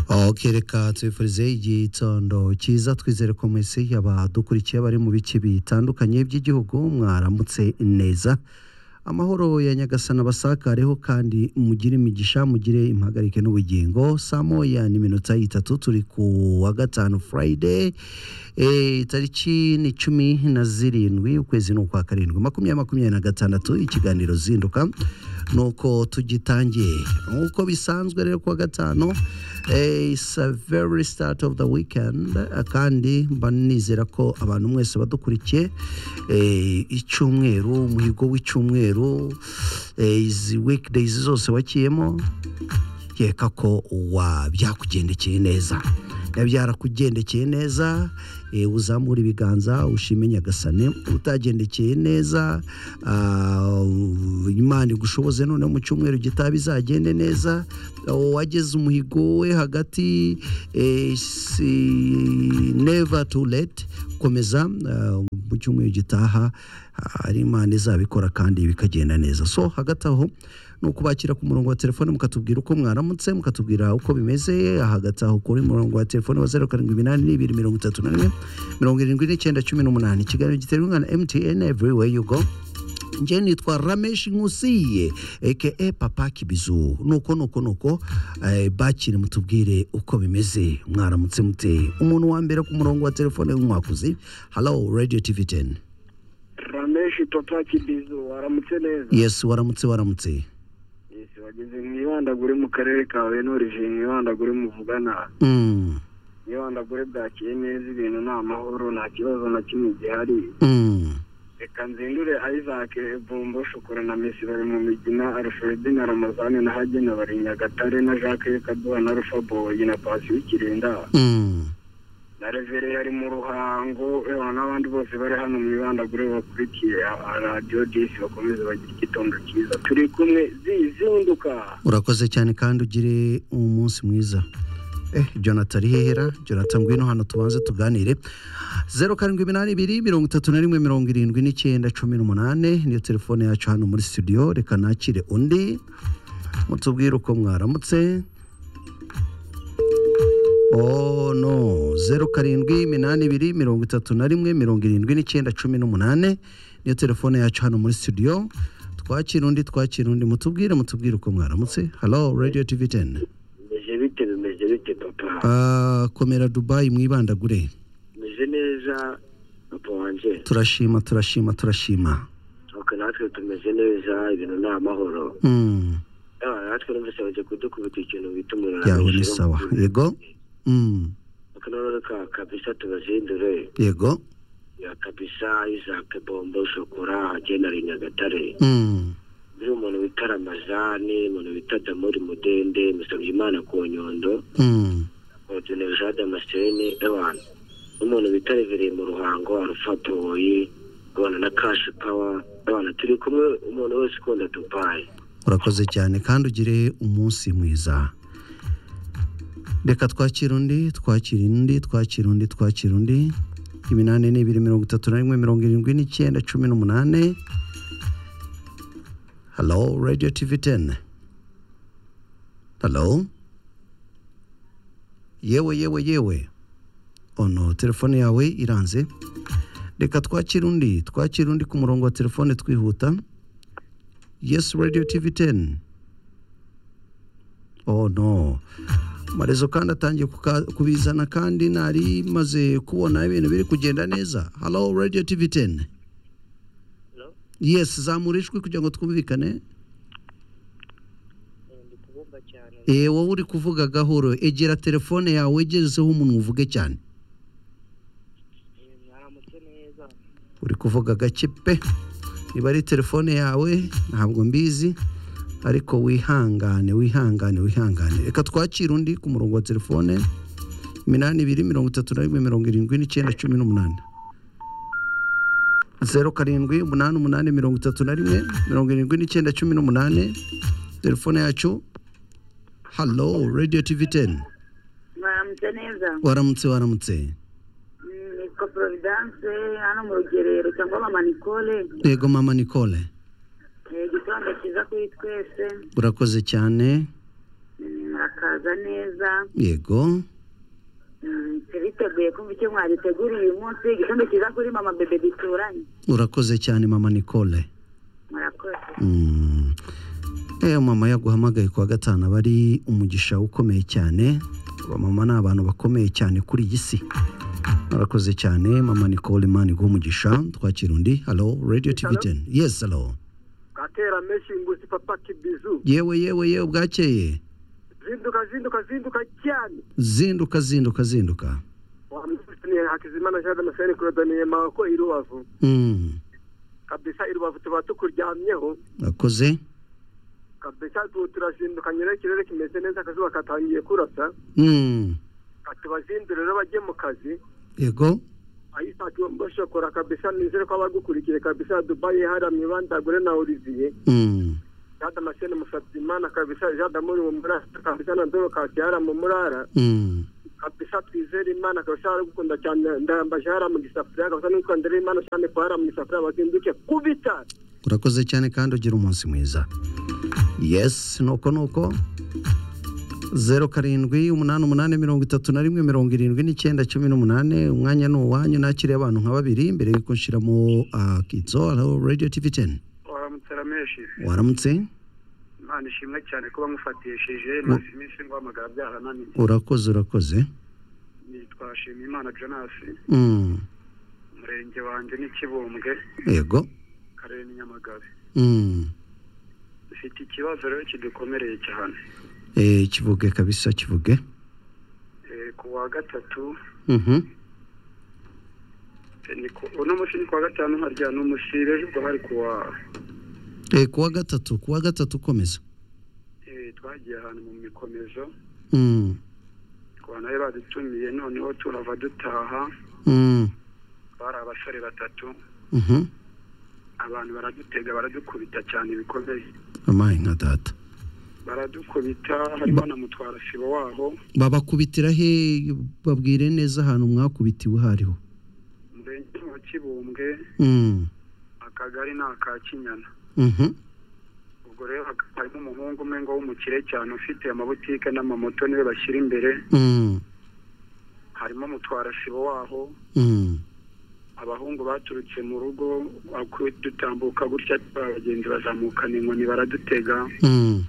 ok reka tubifurize igitondo cyiza twizere ko mwese abadukurikiye bari mu bice bitandukanye by'igihugu mwaramutse neza amahoro ya nyagasana basakareho kandi mugire imigisha mugire impagarike n'ubugingo saa moya n'iminota itatu turi ku wa gatanu furayide tariki ni cumi na zirindwi ukwezi ni ukwa karindwi makumyabiri makumyabiri na gatandatu ikiganiro zinduka nuko tugitangiye nk'uko bisanzwe rero kuwa gatanu eh, it's a very start of the weekend eh, kandi mba nizera ko abantu mwese badukurikiye eh, icyumweru umuhigo w'icyumweru eh, izi weekdays zose wakiyemo keka ko wa byakugendekeye neza biba byarakugendekeye neza eh, uzamura ibiganza ushime nyagasane utagendekeye neza ah, imana igushoboze noneho mu cyumweru gitaha bizagende neza wageze umuhigo we hagati eh, si- never too late komeza ah, mu cyumweru gitaha ah, ari imana izabikora kandi bikagenda neza so hagati aho ni ukubakira ku murongo wa telefone mukatubwira uko mwaramutse mukatubwira uko bimeze hagati aho kuri murongo wa telefone wa zeru karindwi iminani n'ibiri mirongo itatu na rimwe mirongo irindwi n'icyenda cumi n'umunani ikiganiro giterwa na mtn everywhere you go njye nitwa rameshi nkusiye eke papa kibizu nuko nuko nuko eh, bakire mutubwire uko bimeze mwaramutse muteye umuntu wa mbere ku murongo wa telefone w'umwakuzi hello radio tv 10 rameshi papa kibizu waramutse neza yes waramutse waramutse Yes, wageze mwibandagure mu karere ka wenurije mwibandagure muvugana mm, mwibandagure bwakiye neza ibintu ni amahoro nta kibazo na kimwe gihari mm. reka nzindure isaac bombo shokora na mesi bari mu migina alfred na ramazani na hagena bari nyagatare na jacques kaduha na rufa boyi na pasi w'ikirinda Mm. na revere yari mu ruhango eh, n'abandi bose bari hano mu ibandagure bakurikiye ah, radiyo disi bakomeze bagire igitondo cyiza turi kumwe zizinduka urakoze cyane kandi ugire umunsi mwiza eh jonathan ari hehera jonathan ngwino hano tubanze tuganire zeru karindwi iminani ibiri mirongo itatu na rimwe mirongo irindwi n'icyenda cumi n'umunane niyo telefone yacu hano muri studio reka nakire undi mutubwire uko mwaramutse Oh no zeru karindwi iminani ibiri mirongo itatu na rimwe mirongo irindwi n'icyenda cumi n'umunane niyo telefone yacu hano muri studio twakira undi twakira undi mutubwire mutubwire uko mwaramutse hello radio tv 10 bimeze bite bimeze bite papa Ah, komera dubayi mwibandagure bimeze neza papa wanjye turashima turashima turashima nuko natwe tumeze neza ibintu ni amahoro Mm, Ah, natwe numvise bagiye kudukubita ikintu bita umuriro yaho ni sawa yego Mm, nuko noneho ka kabisa tubazindure yego ya kabisa isaac bombo shokora hagena ari nyagatare Mm, buriya umuntu wita ramazani umuntu wita damori mudende musabye imana ku nyondo mm, orudineri jean damascene ewan n'umuntu bita revereye mu ruhango arufa boyi ubona na kashi pawa ewana turi kumwe umuntu wese ukunda dubayi urakoze cyane kandi ugire umunsi mwiza reka twakira undi twakira undi twakira undi twakira undi iminani ni ibiri mirongo itatu na rimwe mirongo irindwi n'icyenda cumi n'umunane halo radio tv 10 halo yewe yewe yewe ono telefone yawe iranze reka twakira undi twakira undi ku murongo wa telefone twihuta yes radio tv 10 oh no amarezo kandi atangiye kuka- kubizana kandi nari maze kubona ibintu biri kugenda neza hello radio tv 10 yes zamura ijwi kugira ngo twumvikane Eh, wowe uri kuvuga gahoro egera telefone yawe egezeho umuntu uvuge cyane uri kuvuga gake pe niba ari telefone yawe ntabwo mbizi ariko wihangane wihangane wihangane reka twakire undi ku murongo wa telefone iminani ibiri mirongo itatu na rimwe mirongo irindwi n'icyenda cumi n'umunani zeru karindwi umunani umunani mirongo itatu na rimwe mirongo irindwi n'icyenda cumi n'umunani telefone yacu halo radiyo tivi teni mwaramutse neza waramutse waramutse Mm, nitwa providence hano mu rugerero cyangwa mama nicole yego mama nicole Eh, igitondo cyiza kuri twese urakoze cyane Mm, reka bikaza neza yego Mm, turiteguye kumva icyo mwaduteguriye uyu munsi igikombe cyiza kuri mama bebe bituranye urakoze cyane mama nicole murakoze Mm. Eh, mama yaguhamagaye kuwa gatanu aba ari umugisha ukomeye cyane abamama ni abantu bakomeye cyane kuri iyi si murakoze cyane mama nicole mani umugisha twakira undi halo radio tv Hello? 10 yes halo gatera menshi nguzi papa kibizu yewe yewe yewe bwakeye zinduka zinduka zinduka cyane zinduka zinduka zinduka wamufitiye hakizimana jean damascene kurodaniye mako i rubavu Mm. kabisa i rubavu tuba tukuryamyeho akoze kabisa tu- turazindukanye rero ikirere kimeze neza akazuba katangiye kurasa Mm. katubazindure rero bajye mu kazi yego ayisaki bashokora kabisa nizere ko abagukurikiye kabisa dubayi haramye bandagure na olivier Mm. jean damascene musabyimana kabisa jean damuri mu murara kabisa na dorokasi hara mu murara Mm. kabisa twizere imana kabisa aragukunda cyane ndayambaje hara mu gisafuriya kabisa n'utwandere imana cyane ko hara mu gisafuriya bazinduke kubita urakoze cyane kandi ugira umunsi mwiza yesi nuko nuko zeru karindwi umunani umunani mirongo itatu na rimwe mirongo irindwi n'icyenda cumi n'umunani umwanya ni uwanyu nakiriye abantu nka babiri mbere yuko nshiramo akitso radiyo tivi teni waramutse rameshi waramutse imana ishimwe cyane kuba mufatishije maze iminsi nguhamagara byarananiye urakoze urakoze nitwa shimimana jonas Mm, umurenge wanjye ni kibumbwe yego karere ni nyamagabe Mm, dufite ikibazo rero kidukomereye cyane eh, kivuge kabisa kivuge Eh, ku wa gatatu Mhm, eh, ni ku- uno munsi ni ku wa gatanu harya ni umusibe ubwo hari ku wa Eh, kuwa gatatu kuwa gatatu komeza eh, twagiye ahantu mu mikomezo Mm, twanayo badutumiye noneho turava dutaha mm, bari abasore batatu mhm. abantu baradutega baradukubita cyane bikomeye amaye nka data baradukubita harimo na mutwara sibo waho babakubitira he babwire neza ahantu mwakubitiwe aho ariho umurenge wa kibumbwe Mm, akagari ni aka kinyana mhm, ubwo rero hak- harimo umuhungu umwe ngo w'umukire cyane ufite amabutike n'amamoto niwe bashyira imbere mm, harimo mutwara sibo waho mm, abahungu baturutse mu rugo aku- dutambuka gutya abagenzi bazamukana inkoni baradutega mm,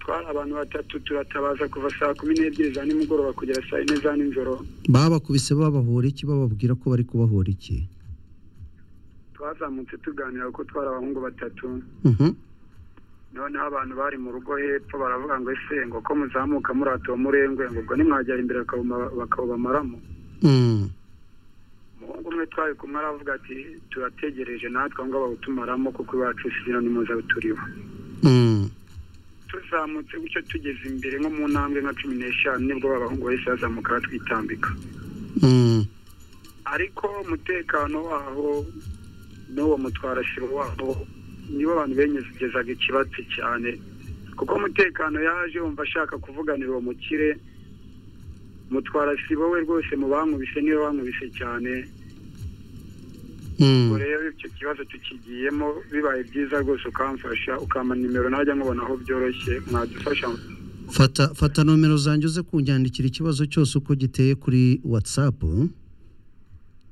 twari abantu batatu turatabaza kuva saa kumi n'ebyiri za nimugoroba kugera saa yine za nijoro babakubise babahora iki bababwira ko bari kubahora iki twazamutse tuganira kuko twari abahungu batatu Mhm, noneho abantu bari mu rugo hepfo baravuga ngo ese ngo ko muzamuka murata wa murengwe ngo ubwo nimwagera imbere bakawuma- bakawubamaramo mm, umuhungu umwe twari kumwe aravuga ati turategereje natwe aho ngaho bawutumaramo kuko iwacu isina nimuza turiho mm, tuzamutse gutyo tugeze imbere nko mu ntambwe nka cumi n'eshanu nibwo babahungu bahise bazamuka batwitambika mm, ariko umutekano waho n'uwo mutwarasibo waho nibo abantu benyegezaga ikibatsi cyane kuko umutekano yaje yumva ashaka kuvuganira uwo mukire mutwarasibo we rwose mu bamwubise niwe bamwubise cyane mm. ubwo rero icyo kibazo tukigiyemo bibaye byiza rwose ukamfasha ukampa nimero najya nkubona aho byoroshye mwadufasha fata fata nomero zanjye uze kunyandikira ikibazo cyose uko giteye kuri whatsapp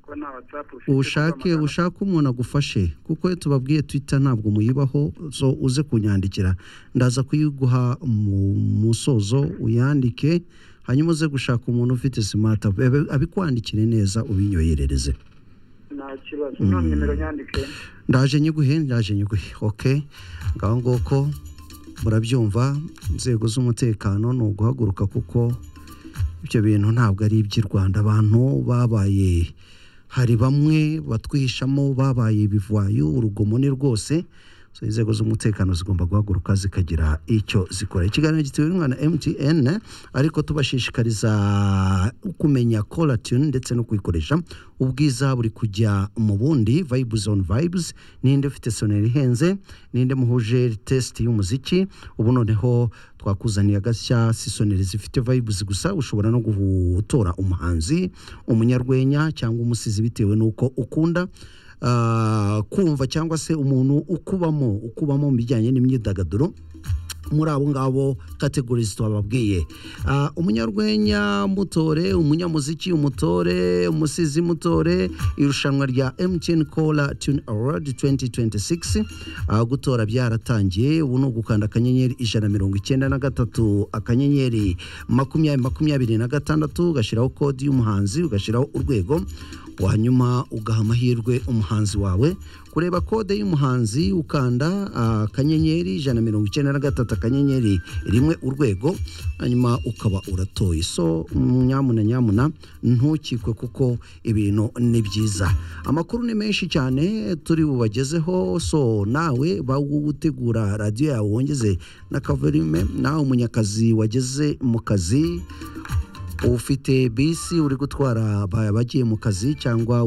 kuko nta watsapu ushake ushake umuntu agufashe kuko iyo tubabwiye twitter ntabwo muyibaho so uze kunyandikira ndaza kuyiguha mu musozo uyandike hanyuma uze gushaka umuntu ufite smart app, abe- abikwandikire neza ubinyoherereze nta kibazo nta nimero nyandike ndaje nyiguhe ndaje nyiguhe ok ngaho nguko murabyumva inzego z'umutekano ni uguhaguruka kuko ibyo bintu ntabwo ari iby'i rwanda abantu babaye hari bamwe batwihishamo babaye ibivayo urugomo ni rwose so inzego z'umutekano zigomba guhaguruka zikagira icyo zikora ikiganiro gitewe inkunga na mtn ariko tubashishikariza kumenya colatune ndetse no kuyikoresha ubwiza buri kujya mu bundi vibes on vibes ninde ufite soneri ihenze ninde muhuje test y'umuziki ubu noneho twakuzaniye agashya si soneri zifite vibes gusa ushobora no gutora umuhanzi umunyarwenya cyangwa umusizi bitewe n'uko ukunda Ah, kumva cyangwa se umuntu ukubamo ukubamo mu bijyanye n'imyidagaduro muri abo ngabo kategorizi twababwiye Ah, umunyarwenya mutore umunyamuziki umutore umusizi mutore irushanwa rya mtn cola tune award 2026 Ah, gutora byaratangiye ubu ni ugukanda akanyenyeri ijana na mirongo icyenda na gatatu akanyenyeri makumyabiri makumyabiri na gatandatu ugashyiraho kodi y'umuhanzi ugashyiraho urwego wanyuma ugaha amahirwe umuhanzi wawe kureba kode y'umuhanzi ukanda ah, akanyenyeri ijana na mirongo icyenda na gatatu akanyenyeri rimwe urwego hanyuma ukaba uratoye so mm, nyamuna nyamuna ntukikwe kuko ibintu ni byiza amakuru ni menshi cyane turi bubagezeho so nawe bawutegura radiyo yawe wongeze na kavurimwe nawe umunyakazi wageze mu kazi ufite bisi uri gutwara abagiye mu kazi cyangwa